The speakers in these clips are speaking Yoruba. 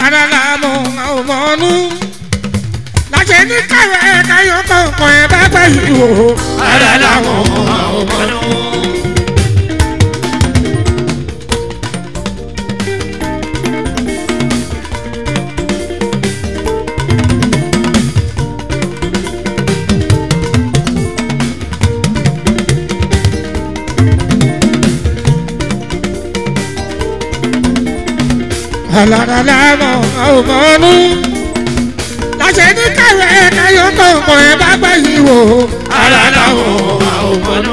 ara la mọ àwọn ọmọ ọnú láṣẹ ní káwé káyọ kọ̀ọ̀kan ẹ bá gbà yìí wò ara làwọn ọmọ nù. alára la mọ àwọn ọmọ ọnú láṣẹ ní káwé káyọ kọ̀ọ̀kan ẹ bá gbà yìí wò ara làwọn ọmọ nù.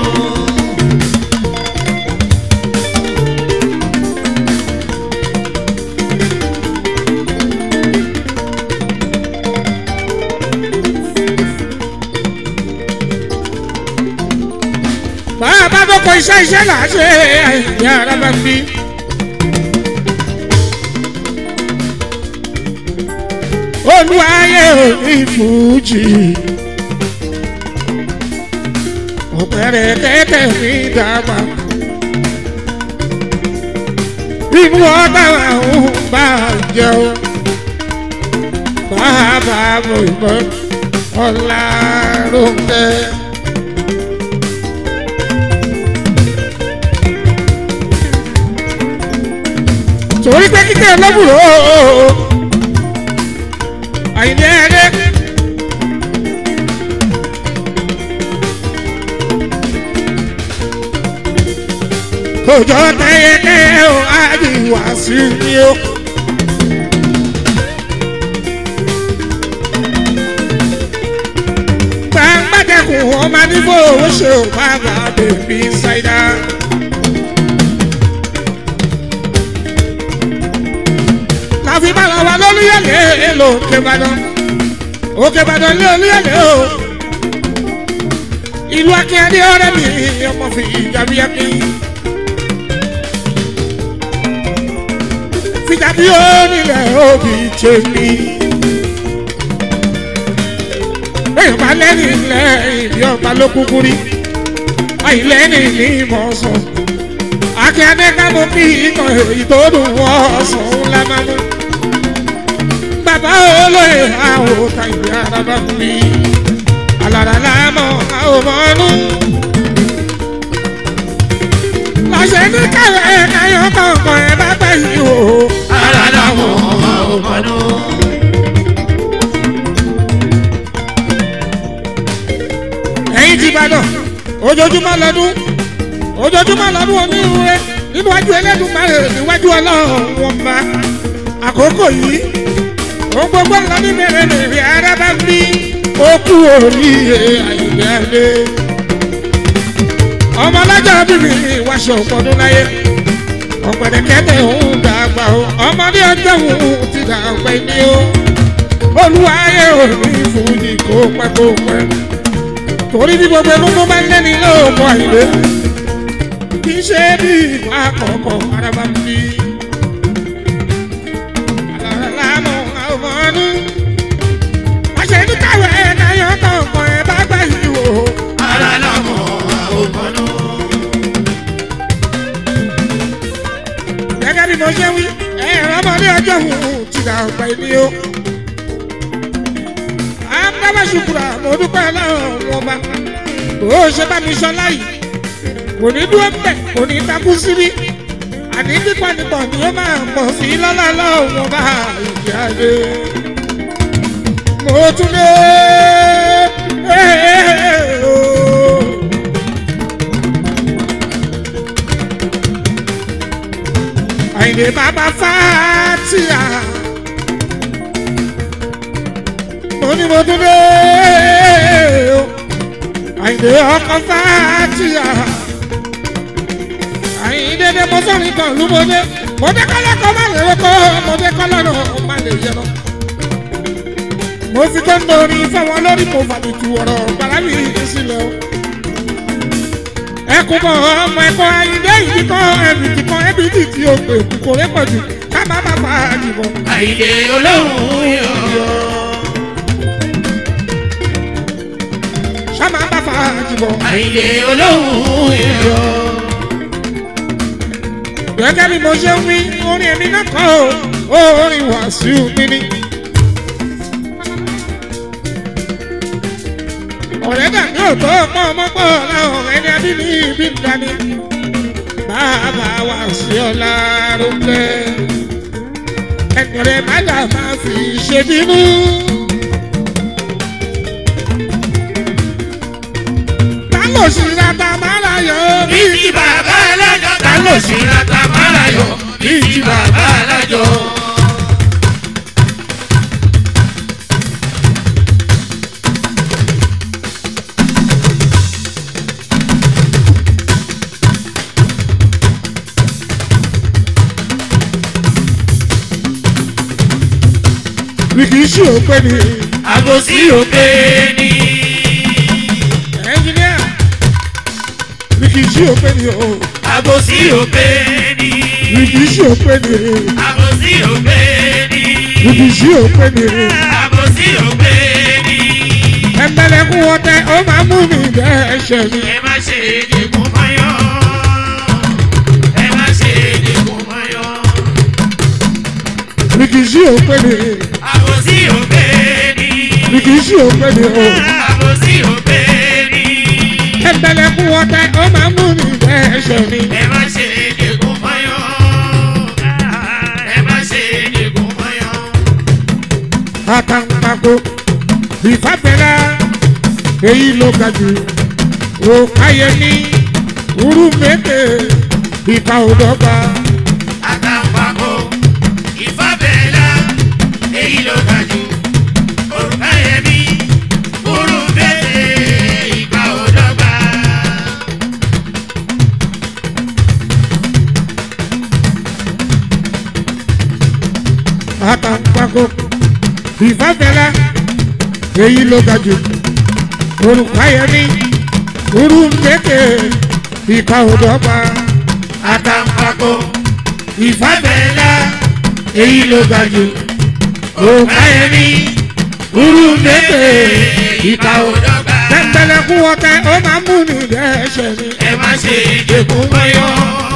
bàbá bá bọ́ kọ iṣẹ́ iṣẹ́ là á ṣe àìyá ara bá ń bí. olúwayé òní fújì ọ̀pẹ̀rẹ̀ tẹ́tẹ̀ mi dàgbà inú ọ̀dà àwọn bá jẹun bàbá mo ìbọn ọ̀la ló ń tẹ́. torí pé kíkẹ́ ọlọ́bùrò àyìnbí ẹ̀rẹ́. kòjọ tẹ́yẹkẹ́ o àdìwà sí ni o. gbàgbàdẹ́kùn ọmọ nígbò owó ṣe ò bá bá bèbí ṣáídá. láfi bá wa wá lólúyẹ̀lẹ̀ ló kébàdàn òkèbàdàn lé olúyẹ̀lẹ̀ o. ìlú akínyẹ̀dé ọ̀rẹ́ mi ọmọ fi ìjàmbí ẹ̀mí. fìjàmbí ó nílẹ̀ òbí tèmi. bẹ́ẹ̀ bá lẹ́ni ilẹ̀ ìbí ọba ló kúkú rí àìlẹ́ni ní ìmọ̀ọ́sán. akínyẹ̀dé ká mú kí ikọ̀ ìtòdùn wọ́n sùn ńlá máa mú bàbá olóyè àwọn òkà ìwé araba mi alára láàmú àwọn ọmọnú. lọ́sẹ̀ ní káwé káyọ̀ kọ̀ọ̀kan ẹ̀ bá gbà yìí o. ara làwọn ọmọ nù. ẹ̀yin ti bàdàn ojoojúmọ́ lọ́dún ojoojúmọ́ lọ́dún onírúurẹ́ níwájú ẹlẹ́dùnmáre níwájú ọlọ́run wọn bá àkókò yìí ohun gbogbo ńlá ní bẹ̀rẹ̀ lèrè ara bá ń bí ó kú oríire àyùbẹ́lẹ́. ọmọ alájà bíbí ìwáṣọ ọ̀pọ̀dún láyé ọ̀pẹ̀dẹ̀kẹ́tẹ̀ òun dàgbà o ọmọdé ọjọ́ òun ti dàgbà ní o olúwayé òní fújì kó pẹ́ kó pẹ́ torí bí gbogbo ẹnu tó bá ń lẹ́ni lóòmù àyè kì í ṣe bí ìwà àkọ́kọ́ ara bá ń bí lánà ọmọdún. Àṣẹ ní káwé náyọ̀ kọ̀ọ̀kan ẹ̀ bá gbà yìí wò. ara làwọn ọmọ nù. Gẹ́gẹ́ bí mo ṣe wí, ẹ̀rọ ọmọdé ọjọ́ òun ti dà ọ̀pẹ ní o. Àbábá ṣùkúrà mo dúpẹ́ láwọn ọba. Bó ṣe bá mi sọ láyìí, kò ní dúró mbẹ̀, kò ní takú síbí. Àní pípọ̀ nípọ̀ ni ó máa pọ̀ sí lọ́lá lọ́wọ́ bá ìyá rẹ̀. Mo tún lé. Àyìnlé bàbá Fátíà. Mo ní mo tún lé. Àyìnlé ọkọ̀ Fátíà. Àyìnlé dé mo sọ̀rọ̀ ìtàn lú mo dé. Mo dé kọ́lá kan má lè rọ́kọ́. Mo dé kọ́lá náà má lè yẹ lọ. Mo fi tó ń dorí fáwọn lórí mo fàbìtì ọ̀rọ̀ bàrà mi sílẹ̀ o ẹkún mọ ọmọ ẹkọ ayíǹde yìí kan ẹbìtì kan ẹbìtì tí o pè kò rẹ pọ̀jù ká má má fa àdìbò. àyè olóhùn yọ. ká má má fa àdìbò. àyè olóhùn yọ. gẹ́gẹ́ bí mo ṣe ń wí orin èmi náà kọ́ o orin wà Wàsíù mi ní. ọ̀rẹ́ dàbí òtó ọmọ ọmọ pọ̀ láwọn ọ̀rẹ́ ní abíní ibi ń dání. bàbá wa sí ọ̀la rúpẹ́. ẹ̀kọ́rẹ́ májà máa fi ṣe bínú. tálọ̀ sí rata máa láyọ̀ bí ti bàbá alájọ ta ló sì ra ta mára yọ bí ti bàbá alájọ. mi kì í ṣe òpè ní àbòsí òpè ni. ẹnjìníà mi kì í ṣe òpè ní o àbòsí òpè ni. mi kì í ṣe òpè ní àbòsí òpè ni. mi kì í ṣe òpè ní àbòsí òpè ni. ẹnbẹ̀lẹ̀kùn ọ̀tẹ̀ ó máa mú mi bẹ́ ẹsẹ̀ mi. ẹ má ṣe dìkún mọ́yọ́. ẹ má ṣe dìkún mọ́yọ́. mi kì í ṣe òpè ní àbòsí òpè ni. mi kì í ṣe òpè ní o àbòsí òpè ni. ẹnbẹ̀lẹ̀kùn ọ̀tẹ̀ ó máa mú mi bẹ́ ẹsẹ̀ mi. ẹ má ṣe dìkún mọ́yọ́. ẹ má ṣe dìkún mọ́yọ́. àtàǹpàkò ìfàbẹ̀rẹ̀ èyí ló ga jù òkáyẹmí urúmẹ́tẹ̀ ìka òdọ́gba àtàǹpàkò ìfàbẹ́lá èyí ló ga jù òrùka yẹmí kúrú bẹ́ẹ̀ ìgbà òdọ́gba. àtàǹpàkò ìfàbẹ̀rẹ̀ èyí ló ga jù òkáyẹmí urúmẹ́tẹ̀ ìka òdọ́gba àtàǹpàkò ìfàbẹ́lá èyí ló ga jù òrùka yẹmí kúrú bẹ́ẹ̀ ìgbà òdọ́gba. tẹ̀m̀bẹ̀lẹ̀kùn ọ̀tẹ̀ ó máa mú mi dẹ́ṣẹ̀ mi. ẹ má ṣe dìkún mọ́yọ́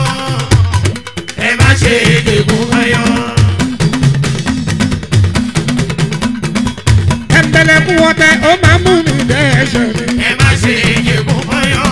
ẹ má ṣe dìkún mọ́yọ́. tẹ̀m̀bẹ̀lẹ̀kùn ọ̀tẹ̀ ó máa mú mi dẹ́ṣẹ̀ mi. ẹ má ṣe dìkún mọ́yọ́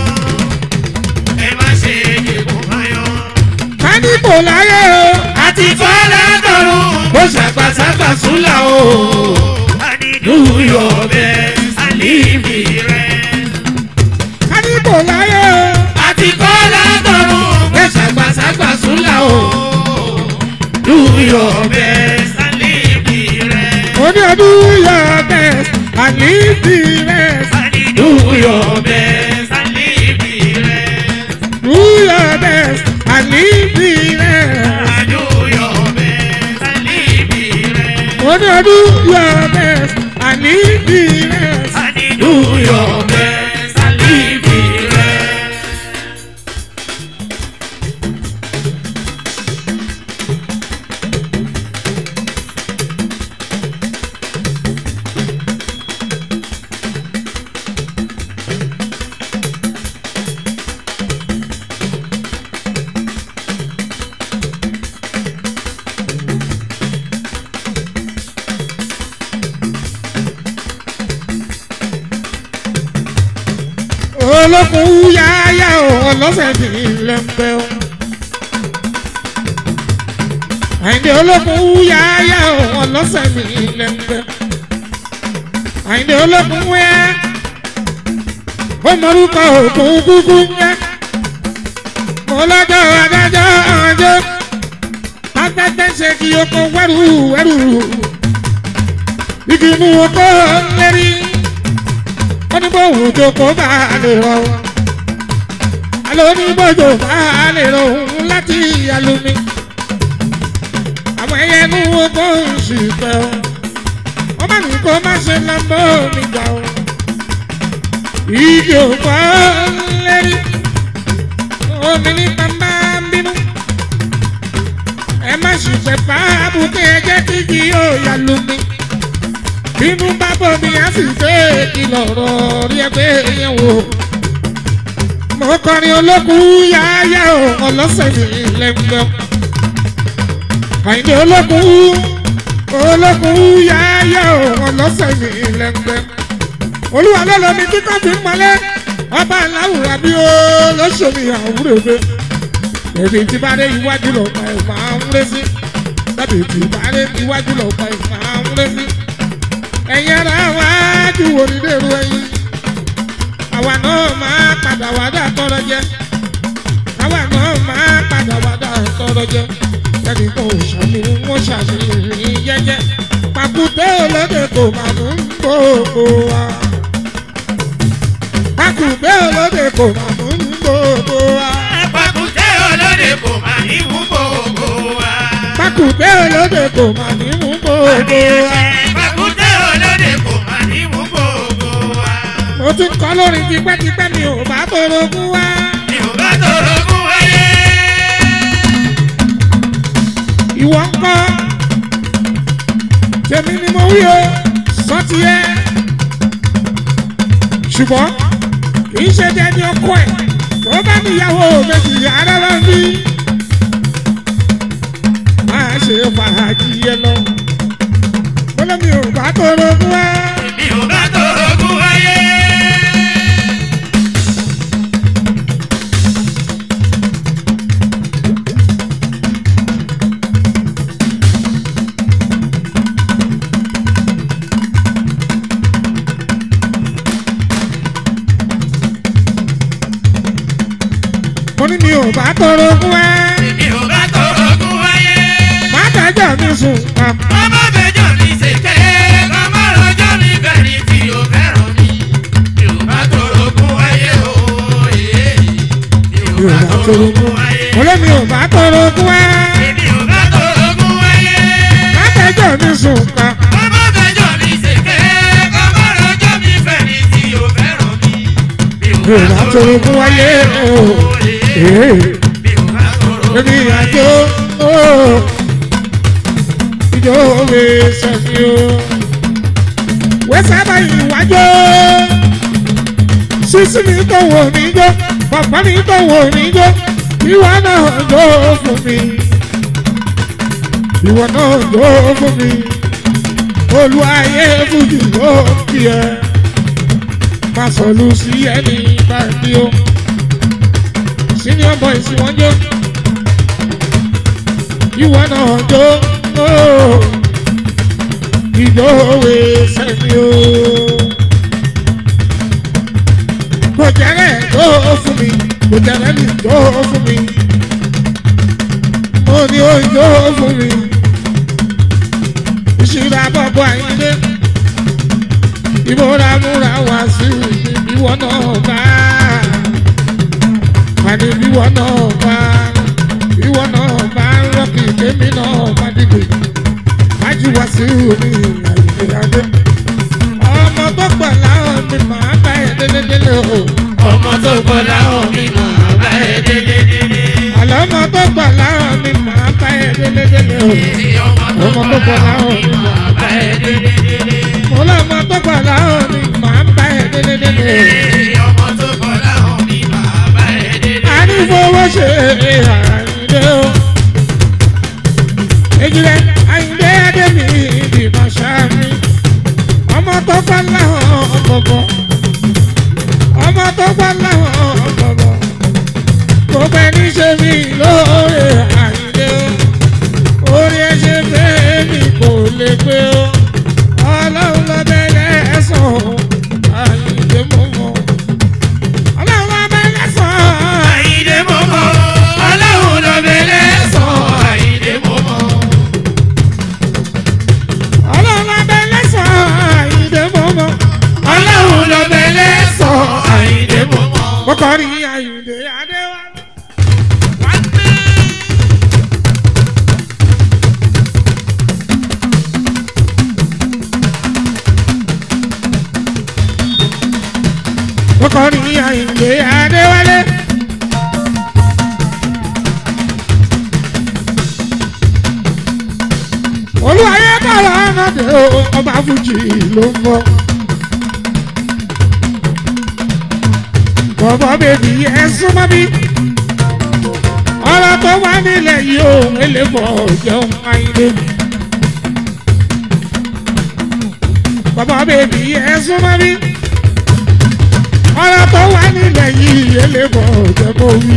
ẹ má ṣe dìkún mọ́yọ́. kánípò láyé o. àti fọ́lá dọ̀rùn ó ṣàgbàṣàgbà súnlá o. Do your best and leave the rest. kánípò láyé o. àti fọ́lá dọ̀rùn ó ṣàgbàṣàgbà súnlá o. Do your best and leave the rest. Oní ọdún your best and leave the rest. Do your best and leave the rest. Do your best and leave the rest. Do your best and leave the rest. Oní ọdún your best and leave the rest. Do your best and leave the rest. Olókun yáyá o, ọlọ́sẹ̀ ti lẹ́ńpẹ́ o. Àyìndé olókun yáyá o, ọlọ́sẹ̀ mi lẹ́ńpẹ́. Àyìndé olókun wẹ́, ó mọ̀rúkọ òkun kúkú ń yẹ. Mo lọ́jọ́ adájọ́ ọjọ́, afẹ́fẹ́ ṣe kí oko wẹ́rù wẹ́rù. Igi mú oko lérí wọ́n ní bóun jókòó bá a lè rọ wọn. Àlọ́ ní bójú bá a lè rọ òun láti alumi. Àwọn ẹyẹ inú oko ń sì fẹ́ o. Wọ́n bá ní kó má ṣe lọ́mbọ́ mi gbà o. Ìdí òkú lérí. Omi ní bàbá ń bínú. Ẹ má sì fẹ́ fà á bùkẹ́ ẹ jẹ́ kí kí yóò yà lumi bínú bá bọ̀ mi á sì fẹ́ ìlọ̀rọ̀ rí ẹgbẹ́ yẹn wò. mo kọrin olókùn yáyá o ọlọ́sẹ̀ mi lẹ́gbẹ́. àyìnbó olókùn olókùn yáyá òun lọ́sẹ̀ ní lẹ́gbẹ́ olúwa lọ́lọ́ mi tí kò fi ń mọ́lẹ́ ọba aláwùrà bí ó lọ́sọ̀mí àwúrẹ́gbẹ́ èdè tí bá dé iwájú lọ́pàá ẹ̀ máa ń lé sí tàbí tí bá dé iwájú lọ́pàá ẹ̀ máa ń lé sí ẹ̀yin ara wájú wo ni dèrò ẹ̀yìn àwa náà máa padà wá dà tọrọ jẹ àwa náà máa padà wá dà tọrọ jẹ ẹnì kan ò ṣàmì wọn ṣàṣeyìn jẹjẹ pàkúté olóde kò máa mú gbogbo wa pàkúté olóde kò máa mú gbogbo wa Pàkúté olóde kò máa ní mú gbogbo wa. pàkúté olóde kò máa ní mú gbogbo wa. Pàkúté olóde kò máa ní mú gbogbo wa. mo ti kọ́ lórin tipẹ́tipẹ́ mi ò bá torogún wá. Mi ò bá torogún wáyé. ìwọ ń kọ́ tèmi ni mo wí o sọ́tì ẹ́ ṣùgbọ́n kì í ṣe dẹni ọkọ ẹ̀ tó bá níyàwó méjì arára ń bí máa ṣe fàájì ẹ lọ bọ́lá mi ò bá torogún wá. Mi ò bá torogún wáyé. mo ní mi ò bá torogún wá. Mi ò bá torogún wáyé. má dájọ́ mi sùn kàn. Ọmọ bẹjọ mi ṣèké, ọmọ rọjò mi bẹ̀rẹ̀ tí o fẹ́ràn mi. Mi ò bá torogún wáyé o. Mi ò mi ò bá bá torogún torogún wáyé. mo lé mi ò bá torogún wá. Mi ò bá torogún wáyé. má dájọ́ mi sùn kàn. Ọmọ bẹjọ mi ṣèké, ọmọ rọjò mi bẹ̀rẹ̀ tí o fẹ́ràn mi. Mi ò mi ò bá torogún wáyé o. Ee. Mi ò bá torogún Èmi àjò ó ìjọ òwe sẹ́mi o. Wẹ́sẹ̀ báyìí wájọ́. Sísí mi tó wò mí jó, bàbá mi tó wò mí jó, ìwọ náà jó fún mi. Ìwọ náà jó fún mi. Olúwayé fújì ló kí ẹ. Má sọ̀lù sí ẹni báyìí o senior boys wọ́n jó ìwọ náà jó ooo ìjọ òwe sẹ́mi o. kò jẹ́rẹ̀ jó fún mi kò jẹ́rẹ̀ mi jó fún mi mo ní o jó fún mi ìṣúra bọ́bọ́ àyíndé ìmúra múra wá sí ìwọ náà bá àní ìwọ náà bá ìwọ náà bá rọ́ọ̀kì kémi náà bá dìgbò májú wá sí omi àyíkéyàdé ọmọ tó pọ̀ láwọn mi máa bá ẹ délédélé o Ọmọ tó gbọ́ láwọn mi máa bá ẹ délé délé. àlọ́ ọmọ tó pọ̀ láwọn mi máa bá ẹ délédélé o Ọmọ tó gbọ́ láwọn mi máa bá ẹ délé délé. mo lọ́mọ tó pọ̀ láwọn mi máa bá ẹ délédélé o Ọmọ tó gbọ́ láwọn mi máa bá ẹ délé. a ní fowó ṣe àyíndé o ejìlẹ̀ àyíndé adémi ìdìbò sámi ọmọ tó pọ̀ láwọn bọ̀bọ̀ ọmọ tó pọ̀ láwọn bọ̀bọ̀ gbogbo ẹni ṣe mí lóore àyíndé o orí ẹ ṣe fẹ́ mi kò lè gbé o ọlọ́run lọ bẹ̀rẹ̀ ẹ̀sán o àyíndé mọ̀ mọ́ ọlọ́run lọ bẹ̀rẹ̀ ẹ̀sán Àyìndé mọ́mọ́, ọlọ́run ló bẹ̀rẹ̀ sọ Àyìndé mọ́mọ́. ọlọ́run lọ bẹ̀rẹ̀ ẹ̀sán àyíndé mọ̀ mọ́ Ọlọ́run ló bẹ̀rẹ̀ sọ Àyìndé mọ́mọ́. kọ́kọ́ rí àyíndé adéwálé. kọ́kọ́ rí àyíndé adéwálé. olùwàyé kọ̀ọ̀rọ̀ ọ̀nàdé o ọba fújì ló ń bọ̀. bọ̀bọ̀ bèbí ẹ súnmọ́ bí. ọ̀rọ̀ tó wà nílẹ̀ yìí ò eléfọ̀ jẹun àyíndé. bèbí ẹ súnmọ́ bí ọ̀rọ̀ tó wà nílẹ̀ yìí elébọ̀ jẹ́ kó wí.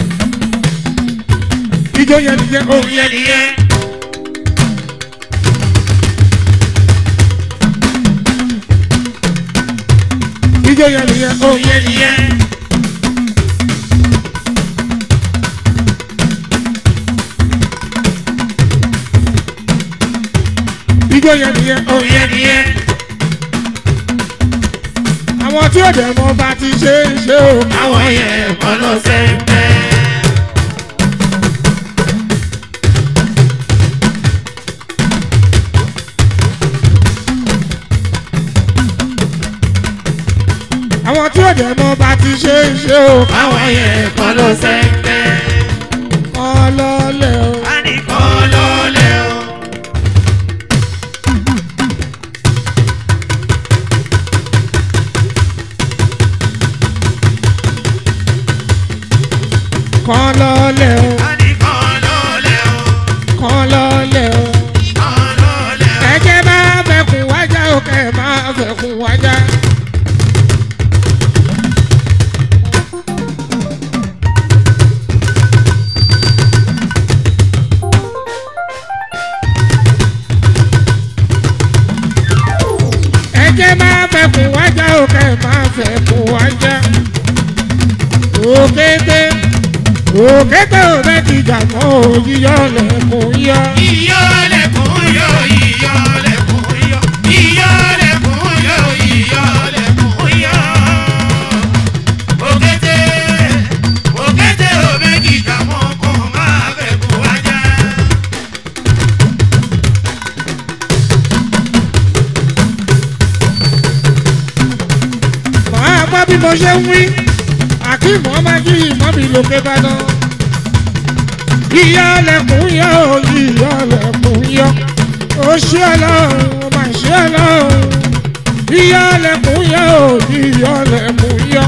ijó yẹn nìyẹn òun òun yẹn nìyẹn. ijó yẹn nìyẹn òun òun yẹn nìyẹn. ijó yẹn nìyẹn òun òun yẹn nìyẹn. àwọn tí ó dẹ̀ mọ́ bá ti ṣe é ṣe o. àwọn yẹn kọ́ ló sẹ́ńpẹ́. àwọn tí ó dẹ̀ mọ́ bá ti ṣe é ṣe o. àwọn yẹn kọ́ ló sẹ́ńpẹ́. ọlọ́lẹ̀ o. a ní kọ́ ló lẹ́ o. kàn lọ́lẹ̀ o. a ní kọ́ ló lẹ́ o. kàn lọ́lẹ̀ o. kọ́ ló lẹ́ o. ẹ̀jẹ̀ máa fẹ̀kùn wájà o kẹ̀ máa fẹ̀kùn wájà. ẹ̀jẹ̀ máa fẹ̀kùn wájà o kẹ̀ máa fẹ̀kùn wájà. òkété òkété ò bẹ́ẹ̀ ti jà mọ́ òyìyọ́ lẹ́kùn yọ. Iyọ̀ lẹ̀kùn yọ, iyọ̀ lẹ̀kùn yọ, iyọ̀ lẹ̀kùn yọ, iyọ̀ lẹ̀kùn yọ. Òkété, òkété ò méjì jà mọ́ kó máa fẹ́ kó wájà. màá gbọ́ bí mo ṣe ń wí àkíìmọ̀ ọmọ kí ìmọ̀ mi lókè bàdàn. yíyọ lẹkùn yọ yíyọ lẹkùn yọ ó ṣe ọlọ́run ó máa ṣe ọlọ́run. yíyọ lẹkùn yọ yíyọ lẹkùn yọ.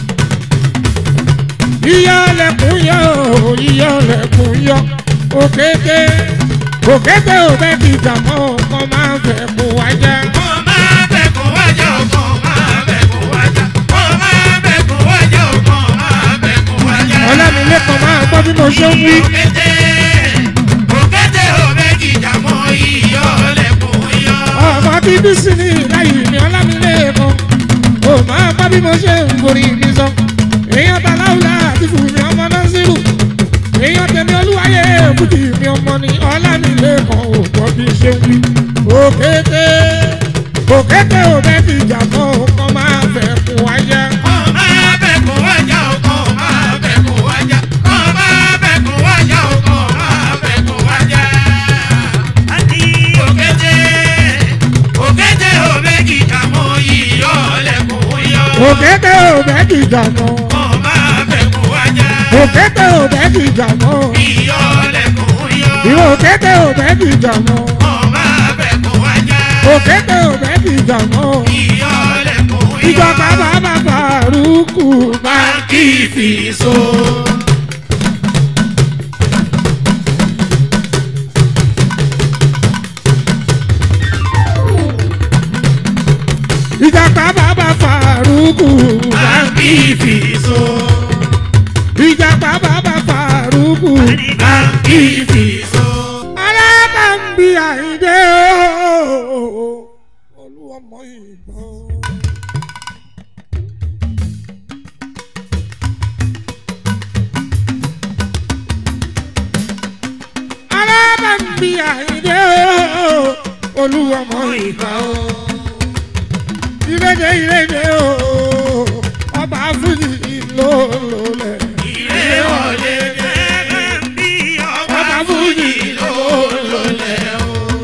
yíyọ lẹkùn yọ yíyọ lẹkùn yọ. òkété òkété ò bẹ́ẹ̀ ti dàmọ́ ọkọ máa ń fẹ́ kó wájà. Kó máa fẹ́ kó wájà, kó máa fẹ́ kó wájà, kó máa fẹ́ kó wájà, kó máa fẹ́ kó wájà. ọlámilékan máa gbọ́ bí mo ṣe ń wí. Òkété, òkété ò méjì jà mọ́ iyọ̀ lẹ̀kùn yọ. ọmọ bíbí sí ní ìláyì ní ọlámilékan ò máa gbọ́ bí mo ṣe ń borí mi sọ. èèyàn ta láwùlá àti fùmí ọmọ náà sírù. èèyàn tẹ̀mí olúwayé fújì mi ọmọ ní ọlámilékan ò gbọ́ bí ṣe ń wí. òkété òkété ò bẹ́ẹ̀ ti jà mọ́ ọkọ máa fẹ́ kó wáyà. Kó máa fẹ́ kó wájà, kó máa fẹ́ kó wájà, kó máa fẹ́ kó wájà, kó máa fẹ́ kó wájà. Òkété, òkété ò méjì jà mọ́ iyọ̀ lẹ̀kùn yọ. òkété ò bẹ́ẹ̀ ti jà mọ́. Kó máa fẹ́ kó wájà, òkété ò bẹ́ẹ̀ ti jà mọ́. iyọ̀ lẹ̀kùn yọ. ìwọ òkété ò bẹ́ẹ̀ ti jà mọ́. Kó máa fẹ́ kó wájà, òkété ò bẹ́ẹ̀ ti jà mọ́. iyọ̀ lẹ̀kùn yọ. ìjọba bàbá Fàrúkù bá Báńkì fi so. ìjọba bàbá Fàrúkù bá Báńkì fi so. ìjọba bàbá Fàrúkù. Báńkì fi so. alábàmbí àìdé ooo olúwọmọ ìbọn. alábàmbí àìdé ooo olúwọmọ ìbọn. ìrèdè ìrèdè ooo ọba fújì ló lólẹ̀. Ìrè wọlé dé bí ọba fújì ló lọlẹ̀ o.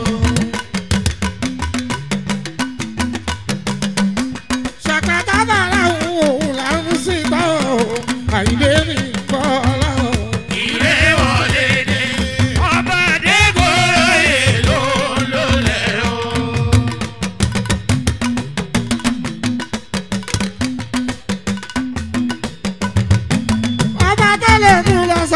ṣàkàtà bàrà òun là ń sìn tọ́ àìdé mi kọ́ láwọn. Ìrè wọlé dé ọba Adégoróyè ló lọlẹ̀ o. ọba tó lè mú lọ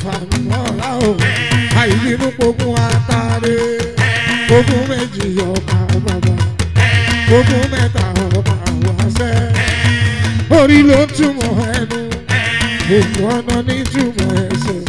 fàmọ́ra o àìbínú pogun àtàrẹ pogun méjì ọkà bàbá pogun mẹ́ta ọkà wáṣẹ́ orí ló túmọ̀ ẹnu gbogbo ọ̀nà ní túmọ̀ ẹsẹ̀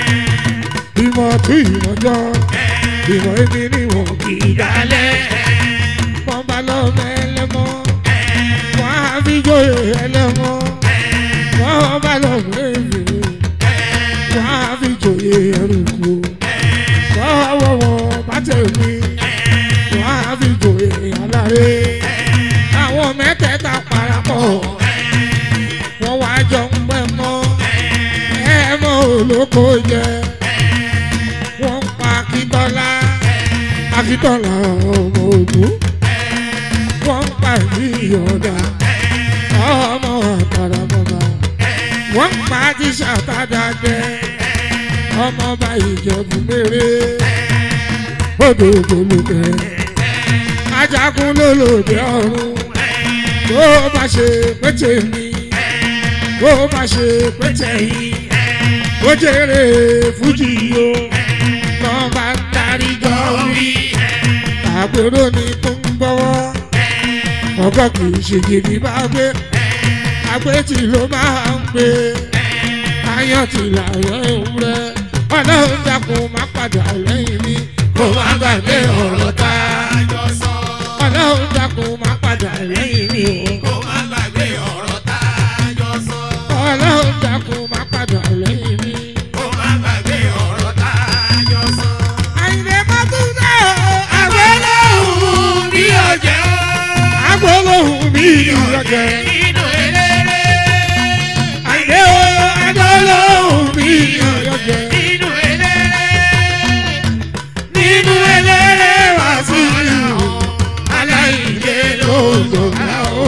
ìmọ̀ tún ìmọ̀jọ́ ìmọ̀ èmi ni wọ́n kì í dálẹ̀ wọ́n bá lọ mẹ́lẹ́mọ́ wọ́n á fi jóyè ẹlẹ́mọ́ wọ́n bá lọ mẹ́lẹ́ wọ́n á fi jóyè ẹrùkú wọ́n wọ́ wọn bá tẹ̀mí wọ́n á fi jóyè aláré àwọn mẹ́tẹ̀ẹ̀ta parapọ̀ wọ́n wá jọ ń pẹ́ mọ́ ẹ mọ́ olóko jẹ wọ́n pa akíntọ́lá akíntọ́lá ọmọ ògún wọ́n pa ìyọ̀dà ọmọ àtàràmọ́ba wọ́n pa tíṣà tádàjẹ́ ọmọọba ìjẹ̀bù méré odò ògbólógbé ajagun lólòdì ọ̀run tó bá ṣe pété mi tó bá ṣe pété yìí ó jèrè fújì o lọ́n bá ń darí jọ wí àpérò ni tó ń gbọ́wọ́ ọgọ́ kì í ṣe gidi bá gbé àgbétì ló máa ń gbé ayọ̀ tí làyọ̀ ewúrẹ́ ọlọ́run dákun má padà lẹ́yìn mi kó má gbàgbé ọ̀rọ̀ tá a jọ sọ ọlọ́run dákun má padà lẹ́yìn mi o. kó má gbàgbé ọ̀rọ̀ tá a jọ sọ. ọlọ́run dákun má padà lẹ́yìn mi. kó má gbàgbé ọ̀rọ̀ tá a jọ sọ. àyìnbó mọ́túndé o Agbólóhùn bí ọjẹ́ o. agbólóhùn mi ìyọ̀jẹ̀. Nínú eléré. àyìnbó o agbólóhùn mi ìyọ̀jẹ̀. Nínú eléré. nínú eléré wá sí ìlú Aláìlé lóòótọ́ náà ó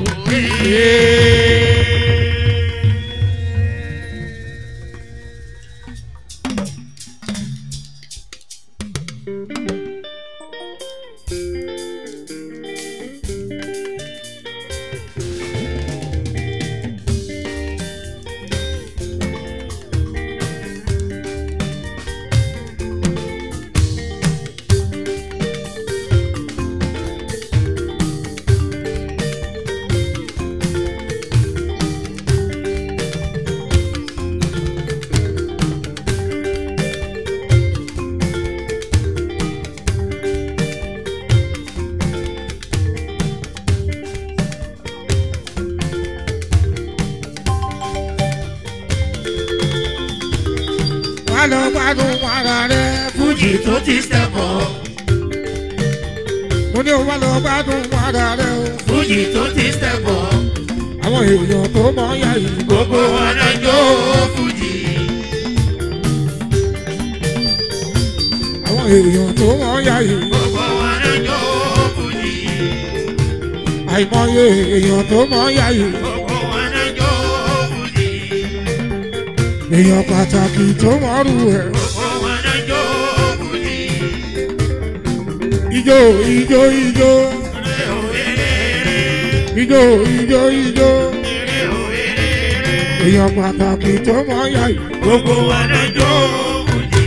wà lọ gbádùn ara rẹ Fújì tó ti stẹ̀pọ̀. mo ní o wà lọ gbádùn ara rẹ o. Fújì tó ti stẹ̀pọ̀. àwọn èèyàn tó mọ ya yìí Gbogbo wọn náà jó Fújì. àwọn èèyàn tó mọ ya yìí Gbogbo wọn náà jó Fújì. àìmọye èèyàn tó mọ ya yìí Gbogbo wọn náà jó Fújì. èèyàn pàtàkì tó mọ rú ẹ. Gbogbo wọn náà jó Fújì. ijó ijó ijó Eré o eré ijó ijó ijó eré o eré. èèyàn pàtàkì tó mọ ya yìí. Gbogbo wọn náà jó Fújì.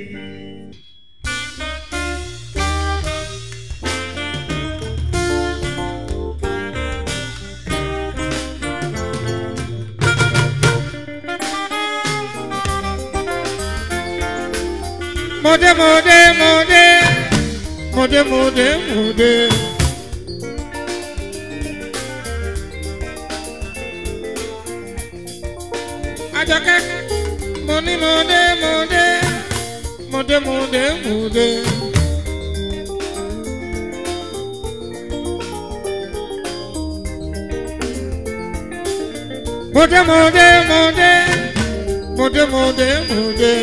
mọdé mọdé mọdé mọdé mọdé mọdé. Àjọkẹ́ mo ní mọdé mọdé mọdé mọdé mọdé. mọdé mọdé mọdé mọdé mọdé mọdé.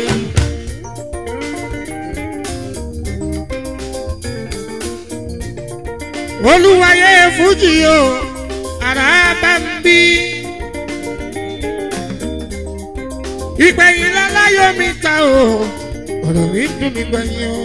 olúwayé fújì o ara bá ń bí. ìgbẹ̀yìn láláyọ̀ mi ta o ọ̀rọ̀ mi dùn mí gbẹ̀yìn o.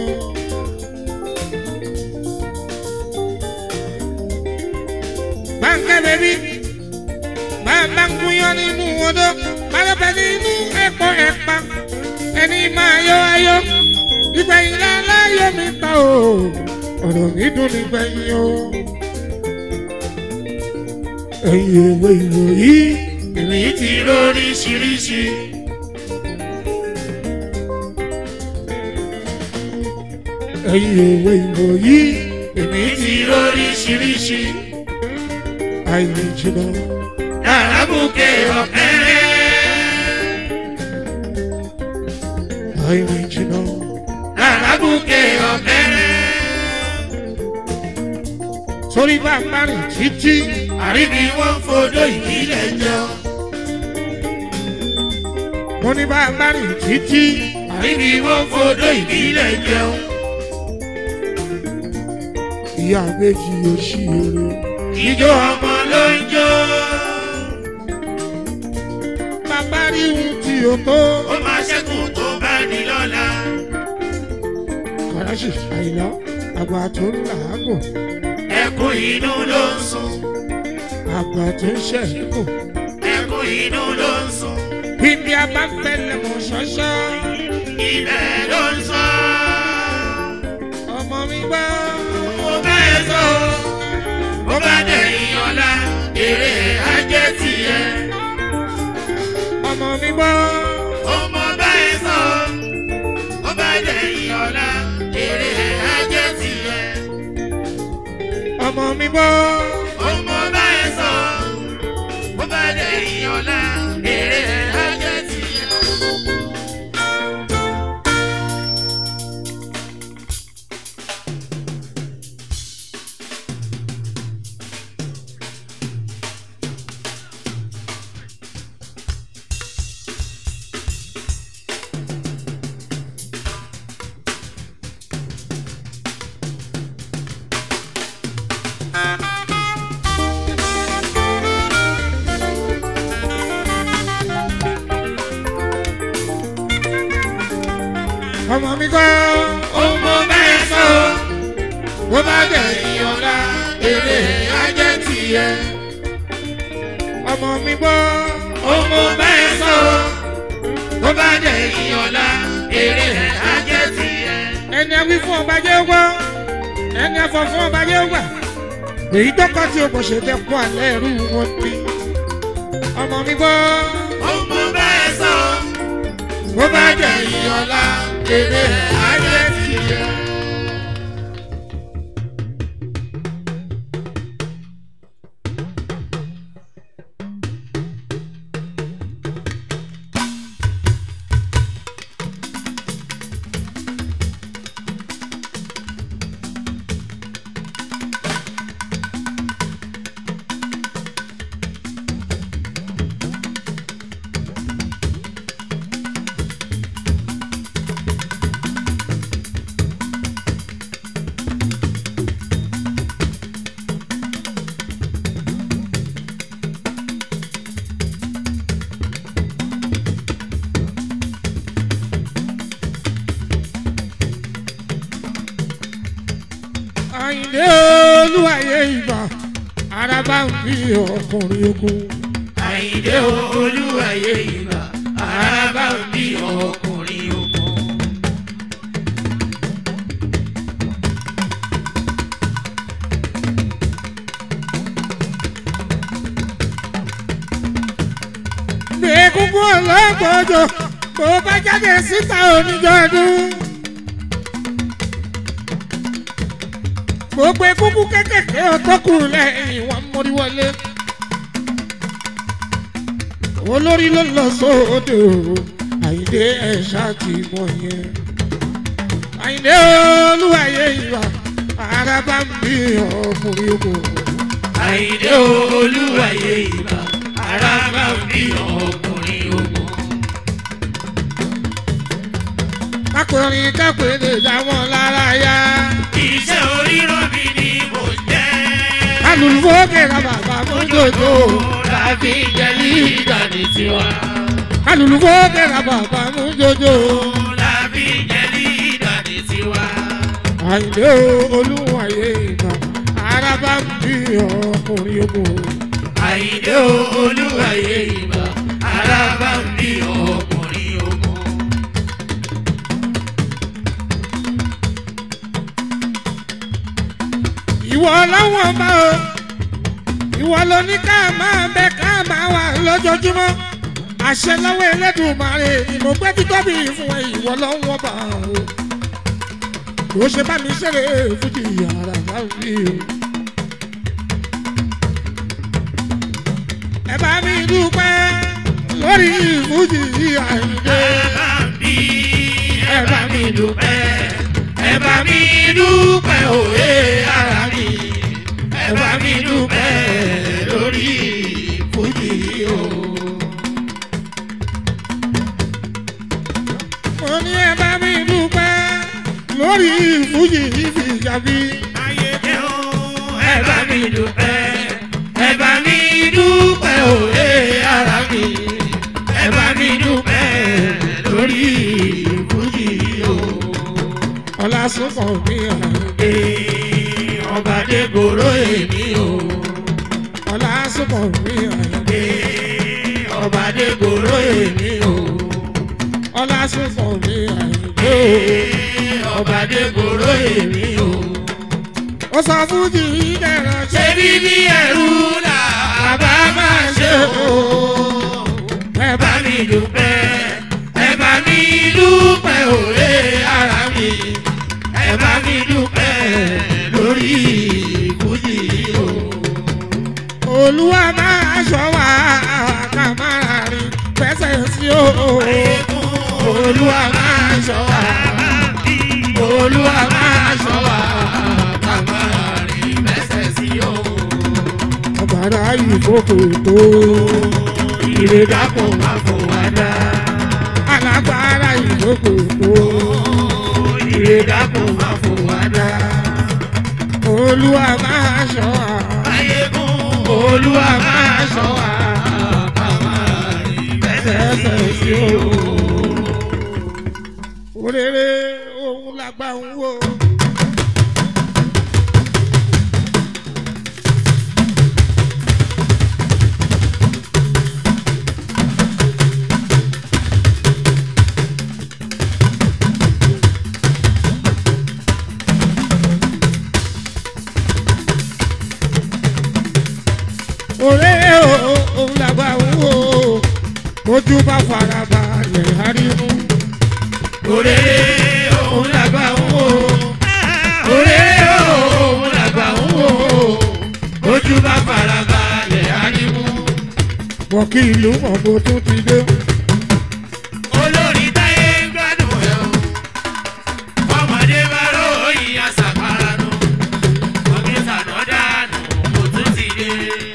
báńkẹ́ bẹ́bí bá a bá ń gúnyán nínú odó bá ló bẹ nínú ẹ̀pọ̀ ẹ̀pà ẹni máa yọ ayọ̀ ìgbẹ̀yìn láláyọ̀ mi ta o ọ̀rọ̀ mi dùn nígbẹ̀yìn o. ẹ̀yin ìwé ìròyìn èmi ti lóríṣiríṣi. ẹ̀yin ìwé ìròyìn èmi ti lóríṣiríṣi. àìní jìnnà Àràbùkẹ́ ọ̀kẹ́rẹ́. àìní jìnnà Àràbùkẹ́ ọ̀kẹ́rẹ́. sórí bá a bá rìn títí Àríbi wọ́n fodó ìbílẹ̀ jọ. mo ní bá a bá rìn títí Àríbi wọ́n fodó ìbílẹ̀ jẹun. ìyá méjì yóò ṣí eré Ìjọ ọmọ ló ń jó. bàbá rí ohun tí o tó Ó máa ṣẹ́kù tó bá ní lọ́la. kàràṣì àìlá àgbà tó ń làágùn Ẹkún inú ló ń sun. àgbà tó ń ṣẹ̀kù Ẹkún inú ló ń sun. ibi abáfẹ́lẹ̀ mọ̀ ṣọ́ṣọ́ Ibẹ̀ ló ń sọ. ọmọ mi gbọ́ Mo bá ẹ sọ. Mo bá dẹ̀yìn ọ̀la. Èrè ajé tiẹ̀. ọmọ mi gbọ́ Ọmọ bá ẹ sọ. Mo bá dẹ̀yìn ọ̀la. Èrè ajé tiẹ̀. ọmọ mi gbọ́ Ọmọ bá ẹ sọ. Mo bá dẹ̀yìn ọ̀la. Èrè ajé tiẹ̀. ọmọ mi gbọ́ Ọmọ bá ẹ sọ. bó bá dẹ̀ Dẹ̀yìn ọ̀la. Èrè ajé tiẹ̀. ọmọ mi gbọ́ Ọmọ bá ẹ sọ. Mo bá dẹ̀yìn ọ̀la. Èrè ajé tiẹ̀. ẹni awí fún ọba jẹ́ gbọ́ ẹni afọ fún ọba jẹ́ gbà èyí tó kọ́ tí o kò ṣe tẹ́ kó alẹ́ ẹrú wọn ní ọmọ mi gbọ́ Ọmọ bá ẹ sọ. bó bá dẹ̀ dẹ̀yìn ọ̀la. Èrè ajé tiẹ̀. àyìnlé olúwàyé ìgbà araba ń bí ọkùnrin ogun Àyìndé olúwàyé ìgbà. Araba ń bí ọkùnrin ogun. bí egungun ọlọ́gbọ́jọ bó bá jáde síta oníjọ́dún. gbogbo egungun kékèké ọtọ́kù lẹ́yìn wọn mórí wọlé. olórí ló lọ sóde o àyíndé ẹ̀ṣá ti mọ yẹn. àyíndé olúwàyé ìwà araba ń bí ọkùnrin ogun. Àyìndé olúwàyé ìgbà. Araba ń bí ọkùnrin ogun. kákùnrin kákùnrin lè dá wọn lára yá. Iṣẹ́ oríran mi ni mò ń jẹ́. alùpùpù kẹ̀kẹ́ bàbá mú jòjò. Láfi jẹ́ lídà ní tiwa. alùpùpù kẹ̀kẹ́ bàbá mú jòjò. Láfi jẹ́ lídà ní tiwa. àyìnlé olúwàyé ìgbà araba ń bí ọkùnrin ogun. Àyìndé olúwàyé ìgbà. Araba ń bí ọkùnrin ogun. ìwọ ọlọ́wọ́n bá o ìwọ ló ní ká máa bẹ ká máa wà lójoojúmọ́ àṣẹ lọ́wọ́ Ẹlẹ́dùmarè ìmọ̀gbẹ́ títóbi fún ẹ ìwọ lọ́wọ́n bá o kò ṣe bá mi ṣeré fújì yàrá láwùjọ o. ẹ bá mi dúpẹ́ lórí fújì àìdè. ẹ bá mi dúpẹ́ ẹ bá mi dúpẹ́ òye ara mi ẹ bá mi dúpẹ́ lórí fújì o. mo ní ẹ bá mi dúpẹ́ lórí fújì ìfìjàbí. ẹ bá mi dúpẹ́ ẹ bá mi dúpẹ́ òye ara mi ẹ bá mi dúpẹ́ lórí fújì o. ọlá sọ́kàn mi àìdè. ọba dégoro èmi o. ọlá sọ́kàn mi àìdè. ọba dégoro èmi o. ọlá sọ́kàn mi àìdè. ọba dégoro èmi o. ó sọ fújì ìdẹ̀rọ̀ ṣe ṣé bíbí ẹrú là bá máa ṣe o. ẹ bá mi dúpẹ́ ẹ bá mi dúpẹ́ òye ara mi ẹ bá mi dúpẹ́ lórí fújì o. olúwa máa ṣọ́ wa ká máa rìn fẹsẹ̀ sí o. olúwa máa ṣọ́ wa olúwa máa ṣọ́ wa ká máa rìn fẹsẹ̀ sí o. ọ̀bàrà ìfòkò tó. ire dákun má fún wa dá. alágbára ìfòkò tó. ire dákun má fún wa dá. olúwa máa ṣọ́ wa. ayégun olúwa máa ṣọ́ wa ká máa rìn fẹsẹ̀ sí o. òrèrè òun làgbà ń wò. òrèrè òun làgbà ń wò. ojú bá fara balẹ̀ arimu. òrèrè òun làgbà ń wò. òrèrè òun làgbà ń wò. ojú bá fara balẹ̀ arimu. wọ́n kí ìlú mọ̀gbó tún ti dé. olórí táyé ń gbádùn ẹ̀ o. ọmọdé bá ròyìn àṣàpárá nù. ọ̀gbìn sànà dànù kò tún ti dé.